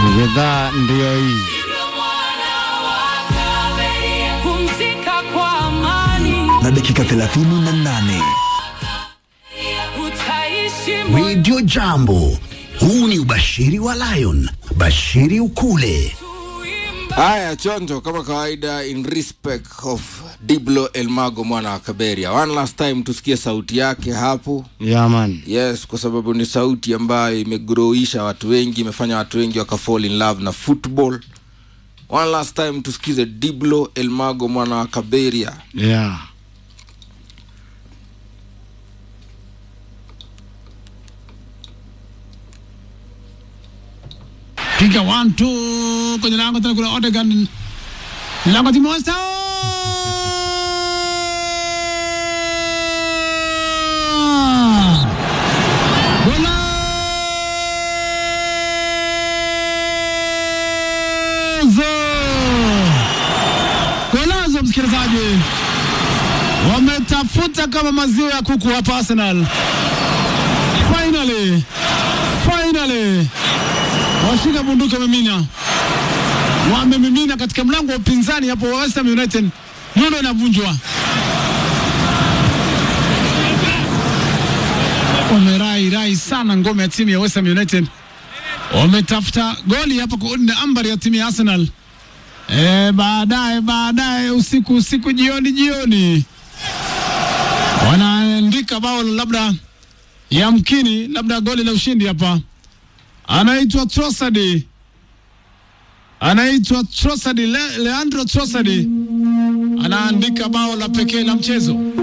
Gedhaa ndiyo hii. Pumzika kwa amani, na dakika 38 utaishi Radio Jambo. Huu ni ubashiri wa Lion. Bashiri ukule. Haya, chonjo kama kawaida, in respect of Diblo Elmago mwana wa Kaberia. One last time tusikie sauti yake hapo. Yeah, man. Yes, kwa sababu ni sauti ambayo imegroisha watu wengi, imefanya watu wengi wakafall in love na football. One last time tusikize Diblo Elmago mwana wa Kaberia. Yeah. piga one two kwenye lango tena kuna Odegaard lango timosta Golazo! Golazo msikilizaji, wametafuta kama maziwa ya kuku hapa Arsenal. Finally, finally washika bunduki wamemina, wamemimina katika mlango wa upinzani hapo wa West Ham United. Nondo inavunjwa, wamerai rai sana ngome ya timu ya West Ham United, wametafuta goli hapo kuunda ambari ya timu ya Arsenal. E, baadaye baadaye usiku usiku jioni jioni wanaandika bao labda yamkini labda goli la ushindi hapa anaitwa Trossard, anaitwa Trossard, Le Leandro Trossard anaandika bao la pekee la mchezo.